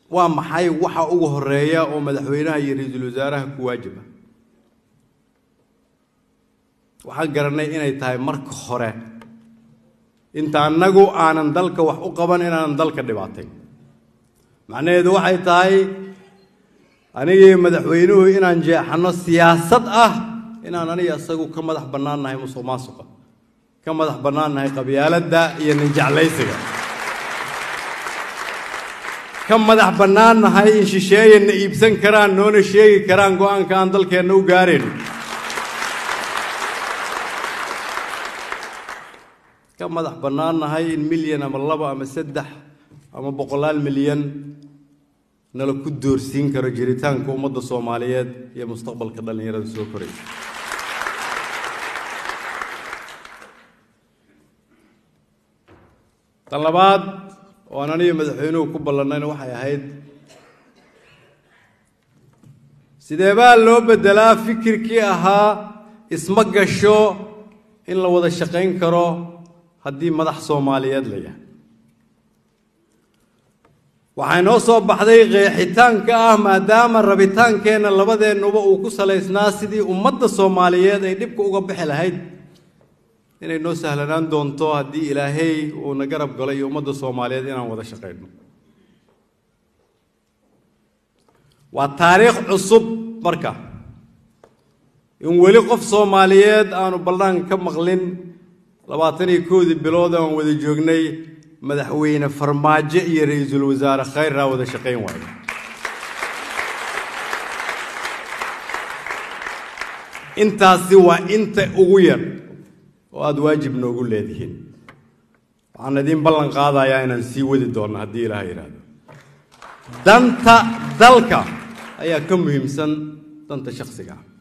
waa maxay waxa ugu horeeya oo madaxweynaha iyo ra-iisul wasaaraha ku waajiba waxaan garanay inay tahay marka hore inta annagu aanan dalka wax u qaban inaanan dalka dhibaatay macnaheedu waxay tahay anigii madaxweynuhu inaan jeexanno siyaasad ah inaan aniga isagu ka madax bannaan nahay musuq maasuqa ka madax bannaan nahay qabyaaladda iyo ninjeclaysiga ka madax bannaan nahay in shisheeyanna iibsan karaan noona sheegi karaan go-aanka aan dalkeenna u gaarayn ka madax bannaan nahay in milyan ama laba ama saddex ama boqolaal milyan nala ku doorsiin karo jiritaanka ummadda soomaaliyeed iyo mustaqbalka dhallinyarada soo koraysa tan labaad oo aan aniga madaxweynuhu ku ballannayna waxay ahayd sidee baa loo beddelaa fikirkii ahaa isma gasho in la wada shaqayn karo haddii madax soomaaliyeed la yahay waxaa inoo soo baxday qeexitaanka ah maadaama rabitaankeenna labadeennuba uu ku salaysnaa sidii ummadda soomaaliyeed ay dhibka uga bixi lahayd inay noo sahlanaan doonto haddii ilaahay uuna garab galo iyo ummadda soomaaliyeed inaan wada shaqayno waa taariikh cusub marka in weli qof soomaaliyeed aanu ballaan ka maqlin labaatan iyo koodii bilood aan wada joognay madaxweyne farmaajo iyo ra-iisul wasaare khayrraa wada shaqayn waayo intaasi waa inta ugu yar oo aada waajib noogu leedihiin waxaan idiin ballan qaadayaa inaan sii wadi doonno haddii ilaaha yidhaahdo danta dalka ayaa ka muhiimsan danta shakhsiga ah